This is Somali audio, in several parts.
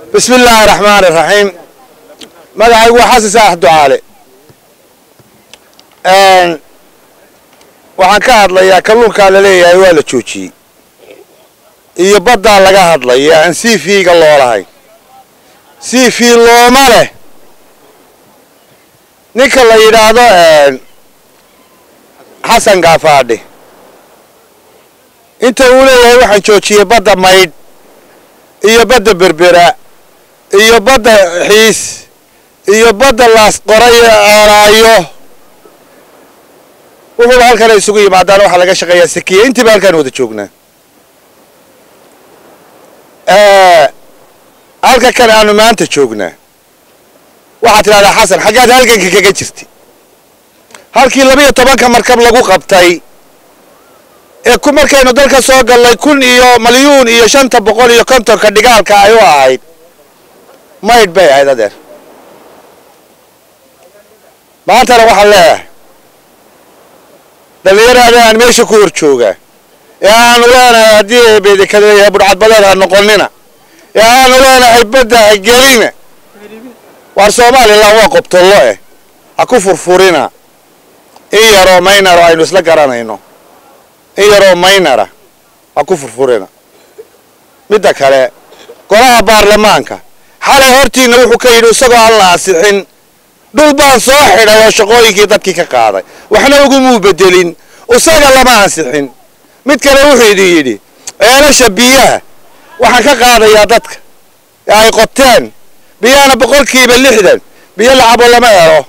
bismi illaahi raxmaani raxiim magacaygu waa xasan saax ducaale waxaan ka hadlayaa kalluunkaa la leeyahay waa la joojiyey iyo baddaa laga hadlaya aan c v-ga loolahayn c v looma leh ninka la yidhaahdo xasan gaafaadhi inta uu leeyahay waxaan joojiyey badda maydh iyo badda berbera iyo badda xiis iyo badda laas qoray eeraayo wuxuuba halkan ay isugu yimaadaan waxaa laga shaqeeyaa sakiya intiiba halkaan wada joognaa halka kan aanu maanta joognaa waxaad tidhahdaa xasan xaggaad halganka kaga jirtay halkii labiyo tobanka markab lagu qabtay ee ku markaynu dalka soo gallay kun iyo malyuun iyo shanta boqol iyo kontonka dhigaalka ay u ahayd maydh bay ahayd adeer maantana waxaan leeyahay dhallinyaraada aan meesha ku hor joogaa ee aanu leenahay haddii beedekadeeyahay budhcadbadeed ha noqonina ee aanu leenahay badda ha gelina waar somalilan waa qobtollo eh ha ku furfurina in yaroo maynaro aynu isla garanayno in yaroo maynara ha ku furfurina midda kale golaha baarlamaanka xalay hortiina wuxuu ka yidhi isagoo aan la ansixin dhul baan soo xidhay oo shaqooyinkii dadkii ka qaaday waxna ugumuu bedelin isaga lama ansixin mid kale wuxuu idin yidhi ceelasha biyaha waxaan ka qaadayaa dadka ee ay qoteen biyahana boqolkiiba lixdan biyo lacabo lama helo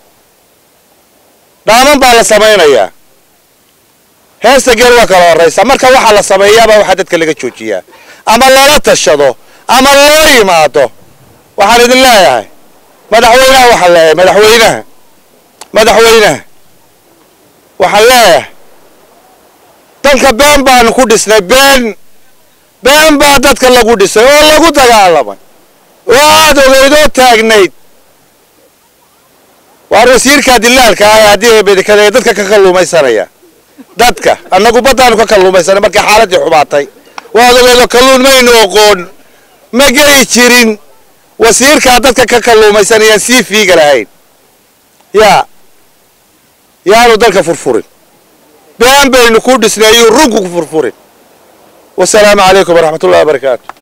dhaaman baa la samaynayaa heesta geel waa kala horraysa marka waxaa la sameeyaabaa waxaa dadka laga joojiyaa ama lala tashado ama loo yimaado waxaan idin leeyahay madaxweynaha waxaan leeyahay madaxweynaha madaxweynaha waxaan leeyahay dalka been baanu ku dhisnay been been baa dadka lagu dhisay oo lagu dagaalamay oo aada ogeydoo taagnayd waar wasiirka dilaalka ah haddii bedekada dadka ka kalluumaysanaya dadka annagu baddaanu ka kalluumaysanay markii xaaladii xumaatay waad ogeedo kalluun maynu oqoon ma geli jirin wasiirkaa dadka ka kalluumaysanayaan sii fiiga lahayn yaa yaanu dalka furfurin been baynu ku dhisnay ayuu runku ku furfurin wasalaamu calaykum waraxmat ullahi wabarakaatu